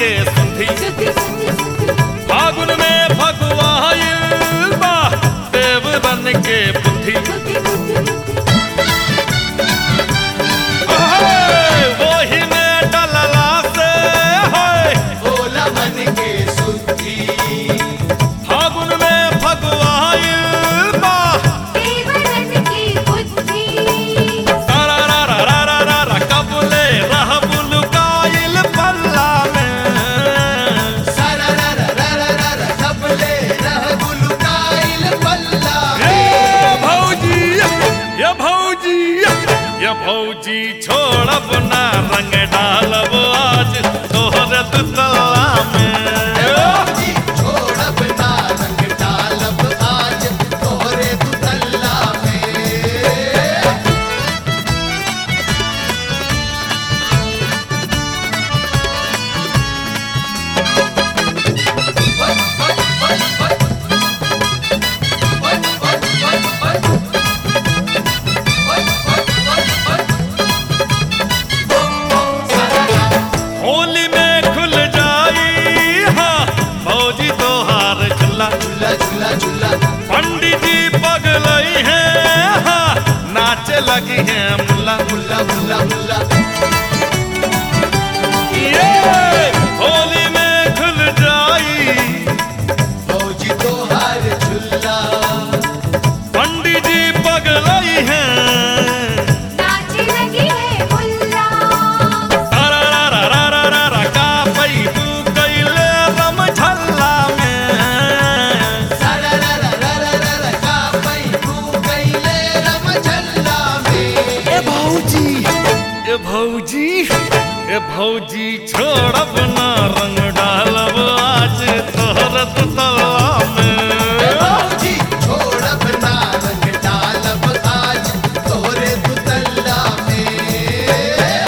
के सुधी फागुन में फगुआइल बा देव बन के बुद्धि ओहे, वही में डलला से है भोला मन के सुधी फागुन में फगुआइल बा तारा रा रा रा रा रा रा कबले रह बुलकाइल पल्ला में सारा रा रा रा रा रा रा कपले रह गुलकाइल पल्ला ये भौजी ये भौजी ये भौजी छोड़ब ना रंग डालब आज तोहर दुतला में जी छोड़ब ना रंग डालब आज तोहरे दुतल्ला में होली में खुल जाई हाँ भौजी तोहार खुला झूला झूला झूला पंडित जी पगलई है हाँ नाचे लगी है मुल्ला मुल्ला मुल्ला मुल्ला ये होली में खुल जाई फौजी तोहार झूला पंडित जी पगलई है तारा रा रा रा रा रा रा का पई तू कैले रम झल्ला में सारा रा रा रा रा रा रा का पई तू कैले रम झल्ला में ए भौजी ए भौजी ए भौजी छोड़ब ना रंग डालब आज तोहर तला में फौजी छोड़ब ना रंग डालब आज तोहरे दुतल्ला में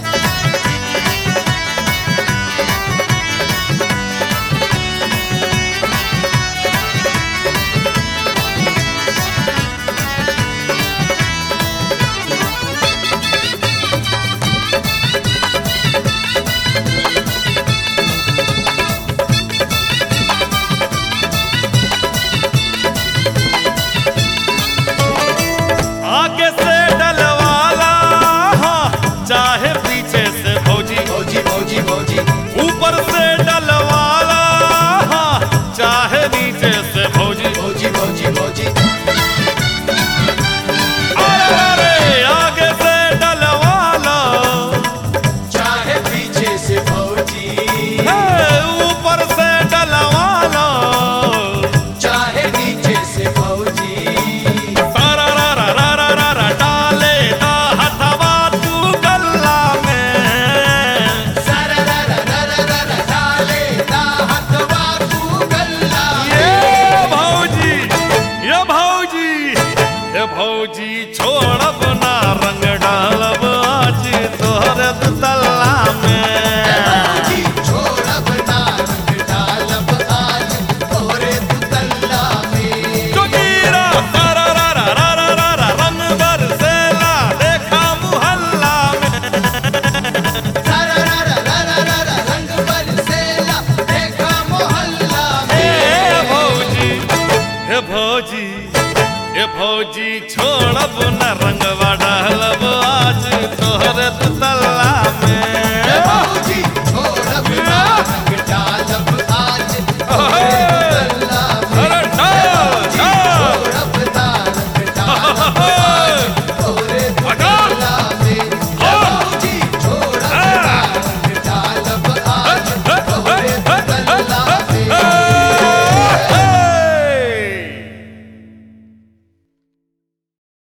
आगे से डलवाला हाँ, चाहे पीछे से भौजी फौजी फौजी फौजी ऊपर से डलवाला हाँ, चाहे नीचे से भौजी फौजी फौजी फौजी अरे अरे आगे से डलवाला चाहे पीछे से फौजी है, ऊपर से डलवाला चाहे नीचे से फौजी तारा रा रा रा रा रा रा डाले दा हथवा तू गल्ला में सारा रा रा रा रा रा रा डाले दा हथवा तू गल्ला ये भौजी ये भौजी ये भौजी छोड़ब ना रंग डालब आज तोहर तल्ला में फौजी छोड़ब ना रंग डालब आज तोहरे दुतल्ला में जोगीरा तारा रा रा रा रा रा रा रंग बरसेला देखा मुहल्ला में सारा रा रा रा रा रा रा रंग बरसेला देखा मोहल्ला में ए भौजी हे भौजी हे भौजी छोड़ब न रंगवा डालब आज तोहर तल्ला